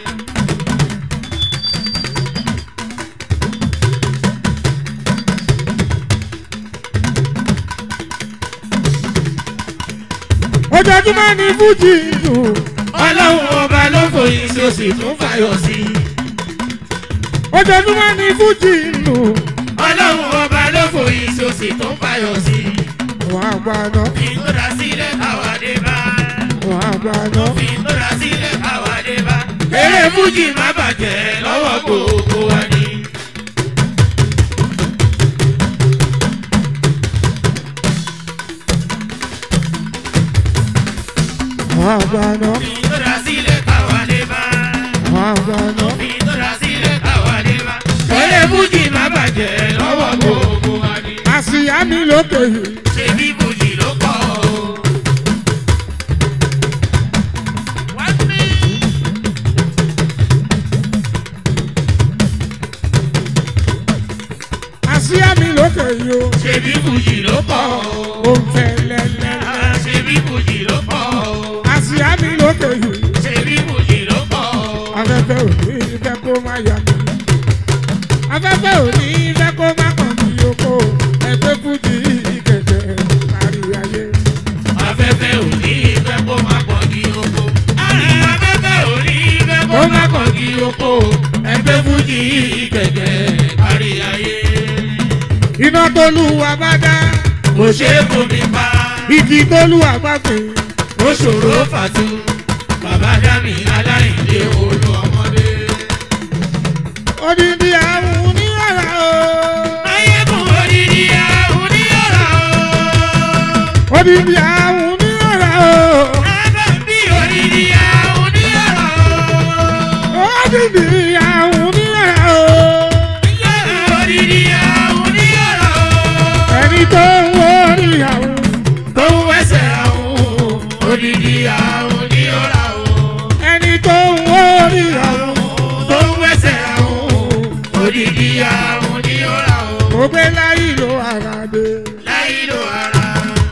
ojoojúmọ́ ni fújì dùn. ọlọ́run ọba ló fòyìn sí o sì tún fàyọ̀ sí i. ojoojúmọ́ ni fújì dùn. ọlọ́run ọba ló fòyìn sí o sì tún fàyọ̀ sí i. wọ́n á gbà náà. ìtọ́ra sílẹ̀ àwàdé bá. wọ́n á gbà náà. ìtọ́ra sílẹ̀ àwàdé bá. eré fújì má bàjẹ́ lọ́wọ́ gbogbo wa ni. wọ́n á gbà náà. ìtọ́ra sílẹ̀ àwàdé bá. wọ́n á gbà náà. ìtọ́ra sílẹ̀ àwàdé bá. eré fújì má bàjẹ́ lọ́wọ́ gbogbo wa ni. àṣìyá mi lókè yìí. ṣebí fújì ló kọ́ o. wá sí. àṣìyá mi lókè yìí o. ṣebí fújì ló kọ́ o. ó ń fẹ́ lẹ́lẹ́. ṣebí fújì ló kọ́ o. àṣìyá mi lókè yìí. ṣebí fújì ló kọ́ o. afẹ́fẹ́ ò ní fẹ́ kó má yà mí. afẹ́fẹ́ ò ní fẹ́ kó má kàn mí oko. ẹgbẹ́ fújì kẹ̀kẹ́ kárí ayé. afẹ́fẹ́ ò ní fẹ́ kó má pọ̀ kí oko. afẹ́fẹ́ ò ní fẹ́ kó má pọ̀ kí oko. ẹgbẹ́ fújì kẹ̀kẹ́ kárí ayé. iná tólúwa bá dá. kò ṣe é fomi pa. igi tólúwa bá gbé. ó ṣòro fàtú. bàbá dámì aláìlé olú ọmọdé. odindi àwọn oníyàrá o. ayégun odidi àwọn oníyàrá o. odindi àwọn oníyàrá o. ẹgbẹ́ bí odidi tó ń wọrí àwọn tó ń wẹ́sẹ̀ àwọn odidi àwọn ní ọ̀la o. ẹni tó ń wọrí àwọn tó ń wẹ́sẹ̀ àwọn odidi àwọn ní ọ̀la o. mo gbé láyé ló ara dé. láyé ló ara.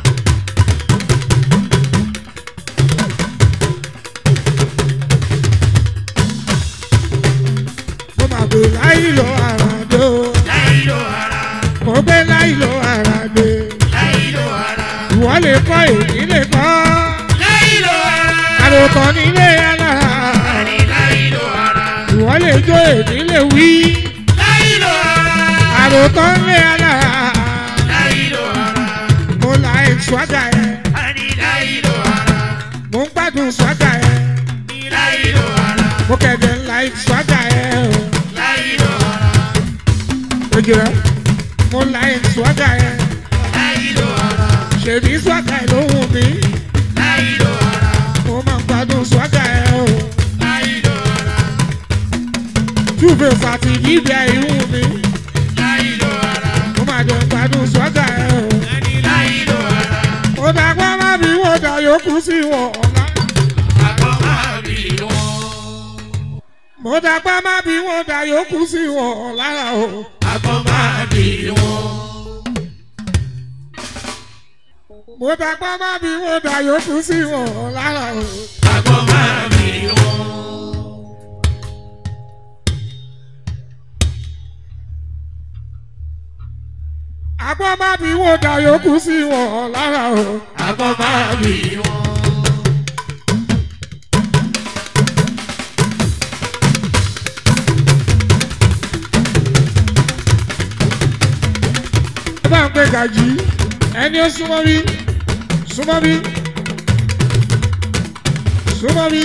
mo máa gbé láyé ló ara dé. o. láyé ló ara. mo gbé láyé ló ara dé. láyé ló ara. ìwọ lè kọ́ èyí lè kọ́. láyé ló ara. àròkọ nílé alára. àní láyé ló ara. ìwọ lè jó èyí lè wí. láyé ló ara. àròkọ nílé alára. láyé ló ara. mo là ẹ̀ swaga ẹ̀. àní láyé ló ara. mo ń gbádùn swaga ẹ̀. láyé ló ara. mo kẹ̀dẹ̀ ńlá ẹ̀ swaga ẹ̀. láyé ló ara. ojú rẹ̀ mo là ẹ̀ swaga ẹ̀. láyé ló ara. ṣèbí swaga ẹ̀ ló wù mí. láyé ló ara. mo máa ń gbádùn swaga ẹ̀ o. láyé ló ara. túbẹ̀ fàtí bíbí ẹ̀ ìwù mí. láyé ló ara. mo máa jẹ gbádùn swaga ẹ̀ o. àní láyé ló ara. mo dàgbà má bí wọ́n dà yòókù sí wọn ọ̀la. àgbọ̀ máa bì wọ́n. mo dàgbà má bí wọ́n dà yòókù sí wọn lára o. àgbọ̀ máa bì wọ́n. mo dàgbà má bí wọ́n dà yòókù sí wọn lára o. àgbọ̀ máa bì wọ́n. àgbọ̀ má bí wọ́n dà yòókù sí wọn lára o. àgbọ̀ máa bì wọ́n. ẹ bá ń pè gàjí ẹni ó súnmọ́ bí súnmọ́ bí súnmọ́ bí.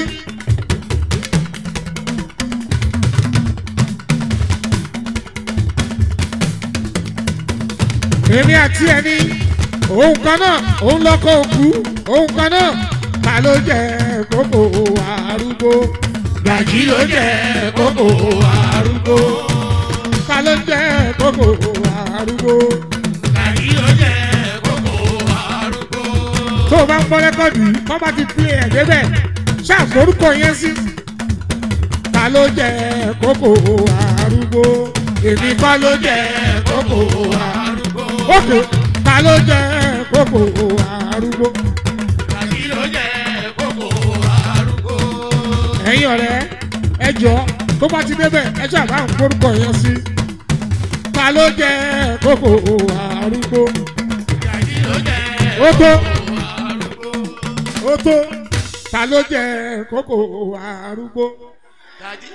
èmi àti ẹni òun kan náà òun lọkọ òkú òun kan náà ta ló jẹ kókó arúgbó gàjí ló jẹ́ kókó arúgbó. ta ló jẹ kókó arúgbó. gàjí ló jẹ́ kókó arúgbó. tó o bá ń gbọ́ rẹ́kọ̀dù yìí kọ́ bá ti pín ẹ̀ débẹ̀ ṣàforúkọ yẹn sí. ta ló jẹ kókó arúgbó èmi kọ́ ló jẹ kókó arúgbó. ókè ta ló jẹ kókó arúgbó. gàjí ló jẹ́ kókó arúgbó. ẹ̀yin ọ̀rẹ́ ẹ jọ tó bá ti débẹ̀ ẹ ṣàbá ń forúkọ yẹn sí. ta ló jẹ kókó arúgbó. gàjí ló jẹ́ ó tó arúgbó. ó tó ta ló jẹ kókó arúgbó. gàjí.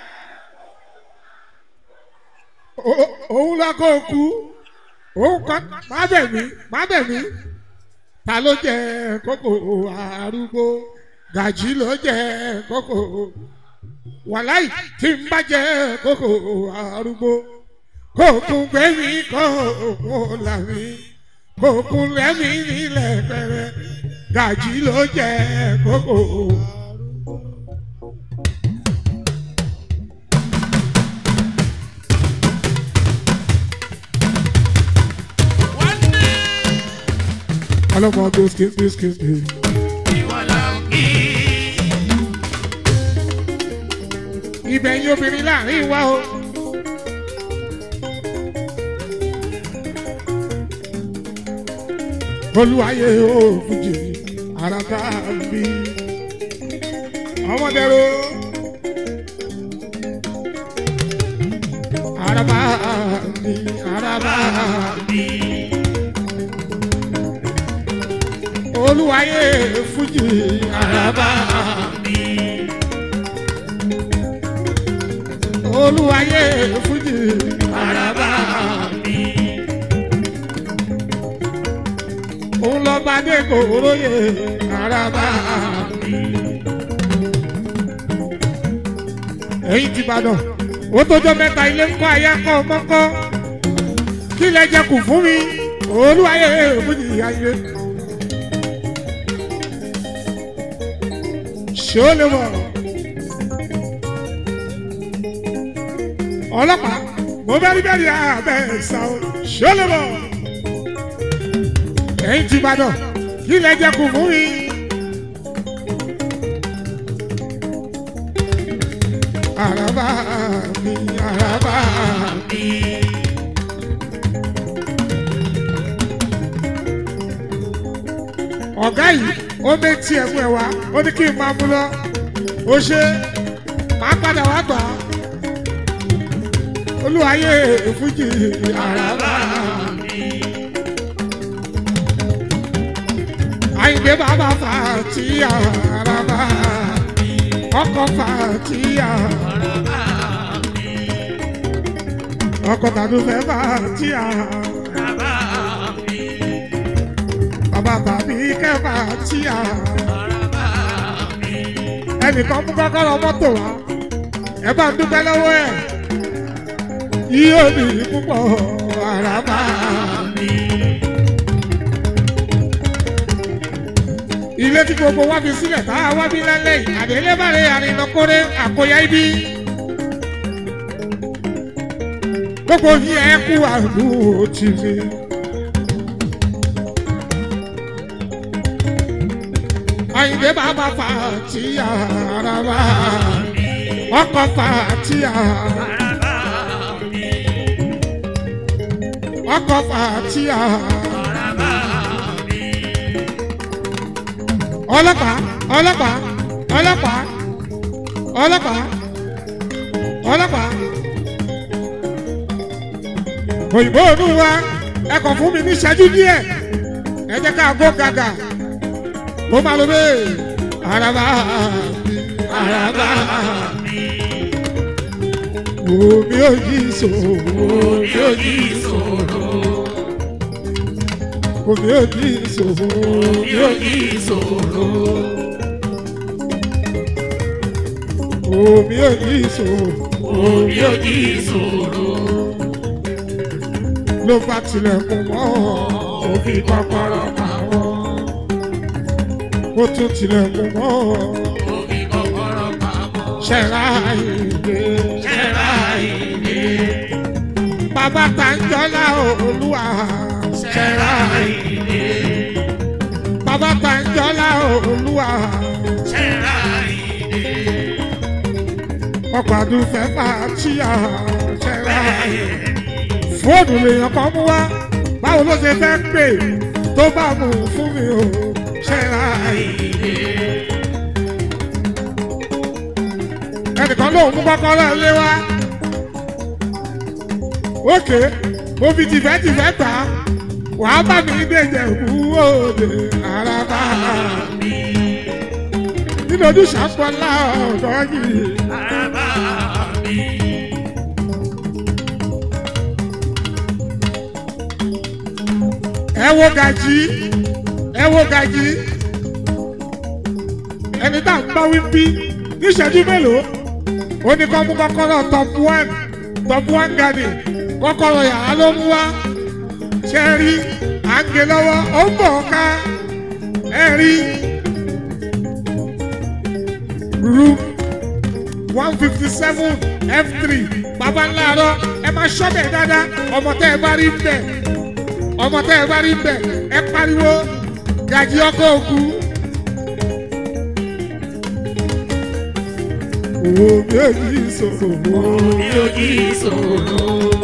Ó- òun lọkọ òkú òun kan má bẹ̀ mí má bẹ̀ mí ta ló jẹ kókó arúgbó gàjí ló jẹ kókó wàláì tí n bá jẹ kókó arúgbó kókùn gbẹ̀mí kókùn làmí kókùn lẹ́mí nílẹ̀ pẹ̀rẹ̀ gàjí ló jẹ kókó. ọlọ́mọ gbèsè gbèsè gbèsè. ìwọ là ń kí. ibẹ̀ yín obìnrin láàrin wa o. olùwàyè o fújì àràbà bí ọmọdéró àràbà bí àràbà bí olùwàyè fújì àràbà bí. olùwàyè fújì Àràbà mi. òun lọ bá dé kòróyè àràbà mi. ẹ̀yin ti Ìbàdàn ó tójọ́ mẹ́ta ilé ń kọ́ ayé kọ́ mọ́kọ́ kí lẹ jẹ kù fún mi olùwàyè fújì ayé. ṣé ó lè wọ̀ ọlọ́pàá mo bẹ́rí bẹ́rí abẹ́ ẹ̀sà o ṣé ó lè wọ̀ ẹ̀yin ti Ìbàdàn kí lẹ jẹ kù fún mi. àràbà mi àràbà mi. ọ̀gá yìí ó méjì ẹ̀mú ẹ̀ wá ó ní kí n máa mú lọ ó ṣe máa padà wá gbà á olúwayé fújì àràbà mi. àyìnbé bàbá fàtí àràbà ọkọ̀ fàtí àràbà ọkọ̀ tàbí fẹ́ fàtí àràbà bàbá tàbí kẹfà tí a. ẹnìkan mú kọ́kọ́rọ́ mọ́tò wá ẹ bá ń dúpẹ́ lọ́wọ́ ẹ̀ yíyó ní púpọ̀ àràbà mi. ilé tí gbogbo wá fi sílẹ̀ tá a wá bí lálẹ́ yìí àdélébàrè àrìnàkórè àkóyá ibi. gbogbo yìí ẹ kú àdúró tì mí. Àyìndé bàbá fàtíyà àràbà ọkọ̀ fàtíyà ọkọ̀ fàtíyà ọlọ́pàá ọlọ́pàá ọlọ́pàá ọlọ́pàá ọlọ́pàá òyìnbó ònú wa ẹ kàn fún mi ní ìṣẹ́jú díẹ̀ ẹ jẹ́ ká gbó gàgà mo máa lo bẹ́ẹ̀ araba mi araba mi. Omi ò yí ìṣòro. Omi ò ní ìṣòro. Omi ò yí ìṣòro. Omi ò ní ìṣòro. Omi ò yí ìṣòro. Omi ò ní ìṣòro. Ló bá tilẹ̀kùn mọ́ Ó fi kọ́kọ́rọ́ pamọ́. ó tún tilẹ̀kùn mọ́ Ó fi kọ́kọ́rọ́ pamọ́. ṣẹ̀rá ìdè. Ṣẹ́ra ìdè. Bàbá Tàǹjọ́lá Olúwa. Ṣẹ́ra ìdè. Bàbá Tàǹjọ́lá Olúwa. Ṣẹ́ra ìdè. Ọkọ̀ àdúfẹ́ máa tíyà ṣẹ̀rá Bẹ́ẹ̀ ìdè. ni. fóònù lèèyàn kan mú wá báwo ló ṣe fẹ́ pè tó bá mú fún mi o ṣẹ́ra Ìdè. ẹnìkan lóun mú kọ́kọ́rọ́ ilé wá ókè mo fi tìfẹ́tìfẹ́ gbà á wàá bá mi dèjẹ̀ kú òde àràbà nínú ojúṣe àpọ̀lá ọ̀dọ́ yìí Araba mi. ẹ wo gàjí ẹ wo gàjí ẹni tá à ń bá wí bí níṣẹ́jú mélòó ó ní kọ́ mú kọ́kọ́rọ́ top one top one garden kọ́kọ́rọ́ yàrá ló mú wá ṣe rí à ń gé lọ́wọ́ ó ń bọ̀ ká ẹ rí room one fifty seven f three baba ńlá rọ ẹ máa ṣọ́bẹ̀ dáadáa ọmọ tẹ́ ẹ bá rí ń bẹ̀ ọmọ tẹ́ ẹ bá rí bẹ̀ ẹ pariwo gàjí ọkọ̀ òkú. Owó méjì sọ̀rọ̀ Omi ò ní ìṣòro.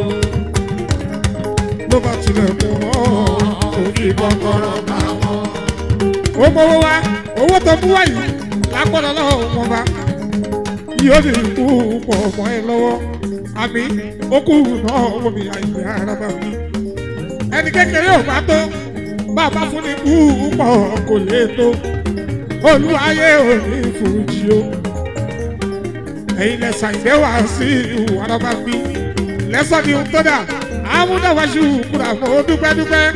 ló bá tilẹ̀ mú ọ́ Ó fi kọ́kọ́rọ́ pamọ́. ó mọ́wọ́ wá owó tó mú wá yìí lágbọ́dọ̀ lọ́wọ́ wọn bá yóò lè kú pọ̀ mọ́ ẹ lọ́wọ́ àmì ó kú náà wọ́n mi àyè ara bá mi. ẹni kékeré ò bá tó bàbá fún ni kú pọ̀ kò lè tó olúwayé ò ní fújì o ẹ̀yin lẹ́sà ìdẹ́wà sí ìwà bá mi lẹ́sọ̀ ni ohun tó dà àmúdáwájú kúrà fún dúpẹ́dúpẹ́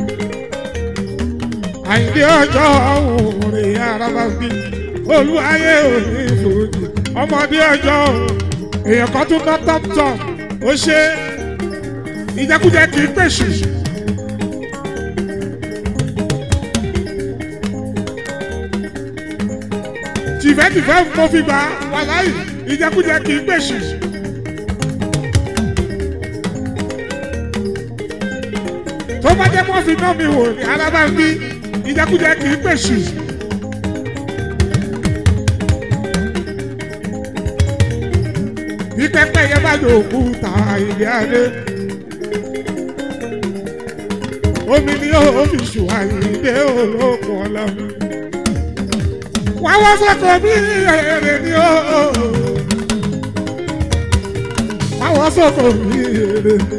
àyìndé ọjọ́ òun rè ara bá bí olúwayé òní fòdì ọmọdé ọjọ́ òun èèyàn kan tún ná tọ́pútọ̀ ó ṣe ìjẹkújẹ kì í pèsè. tìfẹ́tìfẹ́ mo fi gbà wà láyì ìjẹkújẹ kì í pèsè. tó bá jẹ́ kó fi ná mi wò ní alábàámbí ìjẹkújẹ kì í pèsè. bí pẹ́pẹ́ yẹn bá yọ òkúta ilé adé. omi ni ó fi ṣùwà ìdè olókùn ọlọ́run. wọ́n wọ́n sọ́kọ̀ bí èrè ni ó. wọ́n wọ́n sọ́kọ̀ bí èrè ni.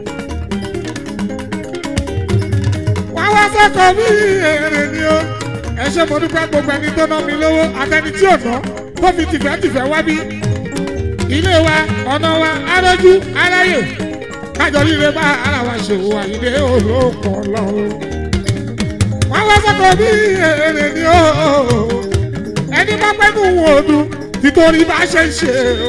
wọ́n wọ́n sọ́kọ̀ bí èrè ni ó. ẹ ṣe mo dúpẹ́ gbogbo ẹni tó ná mi lówó àtẹni tí ò ná tó fi tìfẹ́tìfẹ́ wá bí ilé wa ọ̀nà wa arójú aráyè kájọ líle bá ara wa ṣòwò àyílé olóòkàn lọ́wọ́. wọ́n wá sọ́kọ̀ bí èrè ni ó ẹni bá pẹ́ nù wọ́n ọdún títorí bá ṣe ń ṣe o.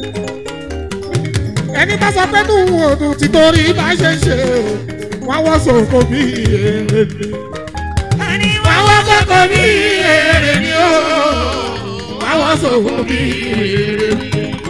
ẹni bá sọ pé nù wọ́n ọdún títorí bá ṣe ń ṣe o. wọ́n wá sọ́kọ̀ bí èrè ni. wọ́n wá sọ́kọ̀ bí èrè ni ó. wọ́n wá sọ́kọ̀ bí èrè ni.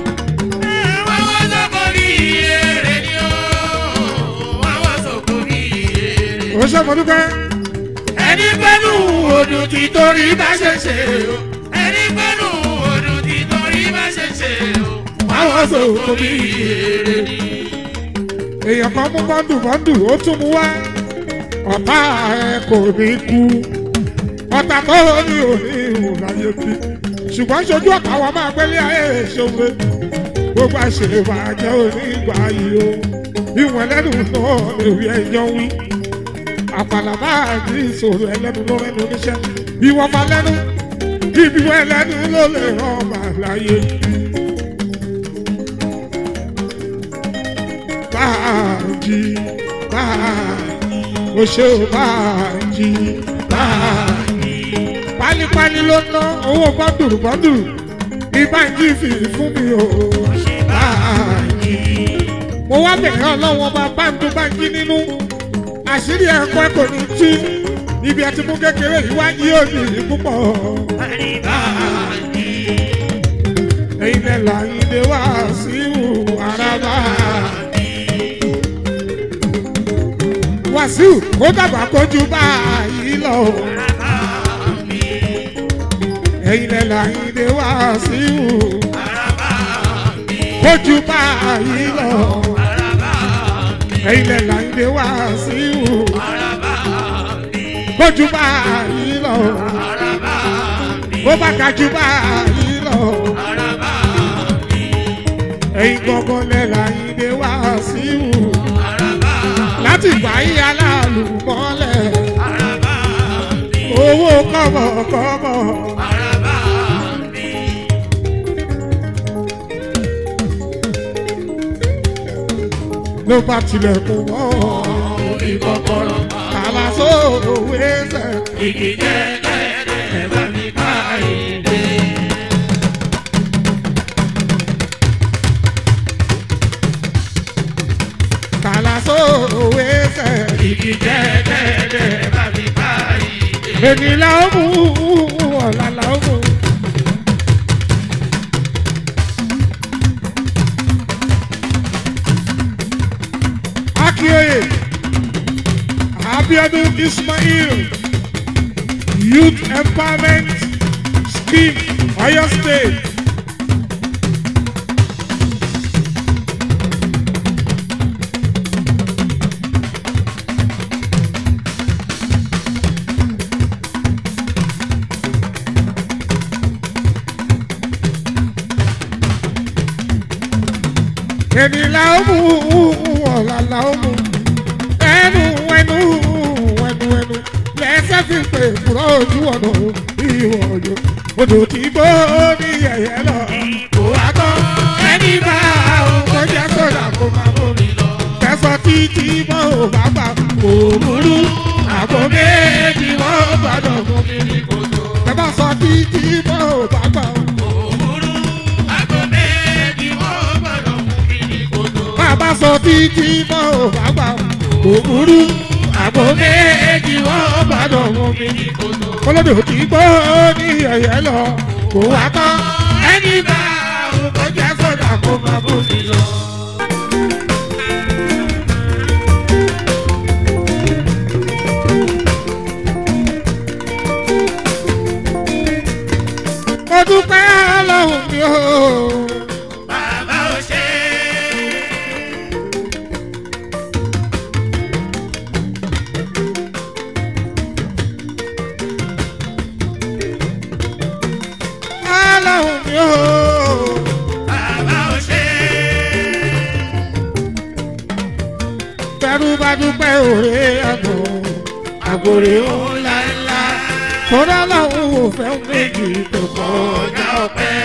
ó ṣe mo dúpẹ́. ẹni pẹ́nu odò tí torí bá ṣe ṣe o ẹni pẹ́nu odò tí torí bá ṣe ṣe o àwọn sòkò bí èrè ni. èèyàn kan mú bọ́ndù bọ́ndù ó tún mú wá ọ̀tá ẹ kò ní kú ọ̀tá tó ní òní ìwòláyé bí ṣùgbọ́n ṣojú ọ̀tá wa máa gbélé ayé ìṣòwe gbogbo àṣèbàjẹ́ onígbà yìí o ìwọ̀n ẹlẹ́nu náà lè rí ẹjọ́ wí àpàlà máa ní ìṣòro ẹlẹ́nu ló rẹ́nu oníṣẹ́ ìwọ̀n máa lẹ́nu ibi wọn ẹlẹ́nu ló lè rán màláyé bí. báàjì báàjì o ṣe o báàjì báàjì. pálípálí ló ná owó bọ́ndùrù bọ́ndùrù ní báńkì fi fún mi o báàjì. mo wá bẹ̀rẹ̀ ọlọ́wọ́ bá báńkì báńkì nínú àṣírí ẹ̀kọ́ kò ní tú ibi ẹtí mú kékeré yìí wá yí òní púpọ̀. ẹ̀yin lẹ́ láyé dé wá sí ìhù àràbà. wàsíù kó dàgbà kójú báyìí lọ. ẹ̀yin lẹ́ láyé dé wá sí ìhù kójú báyìí lọ. ẹ̀yin lẹ́ láyé dé wá sí ìhù kójú báyìí lọ. bó bá ga jù báyìí lọ. ẹ̀yin gbọ́ngàn lẹ́ láyé dé wá sí ìhù láti gbà yí aláàlú mọ́lẹ̀. owó kọ́mọkọ́mọ. ló bá tilẹ̀kùn mọ́ ìkọ̀kọ̀rọ̀ kàlà sóòwe ẹsẹ̀. igi jẹ́ ẹ bá mi ká ìdè. kàlà sóòwe ẹsẹ̀. igi jẹ́ ẹ bá mi ká ìdè. èmi là ó mú ọ̀la là ó mú. akíoyè abiodun ismail youth empowerment scheme oyo state. èmi là ó mú ọ̀la là ó mú ẹnu ẹnu ẹnu ẹnu lẹ́sẹ̀ fi pè kúrò ojú ọ̀nà ìwọ̀ ọ̀yọ́ odò tí gbó ní yẹ̀yẹ́ lọ. kò wá tán ẹni bá òun kó jẹ́ sódà kó máa bọ̀ mi lọ. kẹsàn títí mọ́ ò bá gbà kó burú àpò méjì wọ́n gbọ́dọ̀ mú mi ní kòtò. ẹ bá sọ títí mọ́ ò bá gbà òwúrú àgọ́ méjì wọ́n gbọ́dọ̀ mú mi ní kòtò. bàbá sọ títí mọ́ ò bá gbà kó burú àpò méjì wọ́n gbọ́dọ̀ mú mi ní kòtò. kólódò tí gbó ní ẹ̀yẹ́ lọ kó wá tán ẹni bá òun kò jẹ́ sọ́dà kó máa bó mi lọ. dúpẹ́ òré àgbò àgbòrè ó ńláńlá kódà lọ́hùn ò fẹ́ méjì tó kọjá ọpẹ́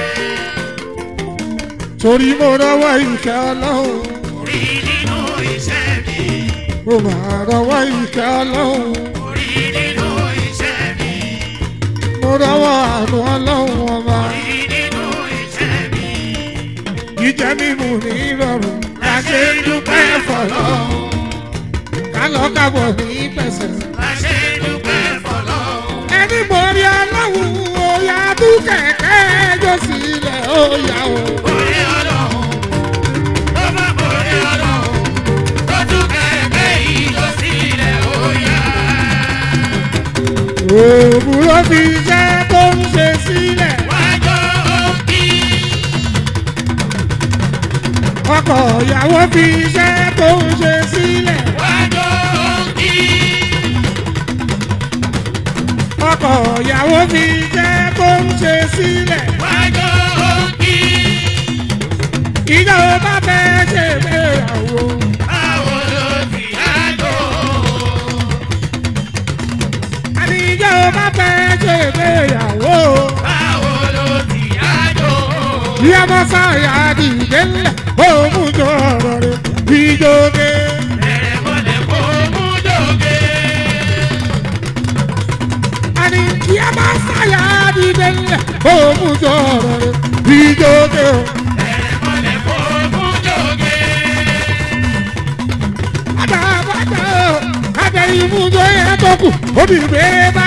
torí mo rọwọ́ ìkẹ́ ọlọ́run Orí nínú iṣẹ́ mi. mo máa rọwọ́ ìkẹ́ ọlọ́run Orí nínú iṣẹ́ mi. mo rọwọ́ àánú ọlọ́run ọba Orí nínú iṣẹ́ mi. jíjẹ mímu ní ìrọ̀rùn La ṣe ń dúpẹ́ fọlọ́run. kálọ̀ kábọ̀ ní pẹ̀sẹ̀. La ṣe ń dúpẹ́ fọlọ́run. ẹni borí ọlọ́run òyà tún kẹ̀kẹ́ ẹjọ́ sílẹ̀ òyà o. Orí ọlọ́run. Tó bá borí ọlọ́run. Tó tún kẹ̀kẹ́ yìí lọ sílẹ̀ ó yá. òwúrọ̀ fi iṣẹ́ tó ń ṣe sílẹ̀. Wájọ́ òkì. ọkọ ìyàwó fi iṣẹ́ tó ń ṣe sílẹ̀. Wájọ́ òkì. ọkọ ìyàwó fi iṣẹ́ tó ń ṣe sílẹ̀. Wájọ́ òkì. ìjọba bá fẹ́ ṣe ìgbéyàwó. Báwo ló ti yájọ́? àní ìjọba bá fẹ́ ṣe ìgbéyàwó. Báwo ló ti yájọ́? ìyá mọ́sáyà dìde ńlẹ̀ òun jọ ọ̀rọ̀ rẹ̀ ìjọba. Bẹ̀rẹ̀ mọ́lẹ̀ kó mú jòkè. àní ìyá mọ́sáyà dìde ńlẹ̀ òun jọ ọ̀rọ̀ rẹ̀ ìjọba. Bẹ̀rẹ̀ mọ́lẹ̀ kó mú jòkè. àtàbàtà àtẹ̀yìnmújọ yẹn tó kù obìnrin bá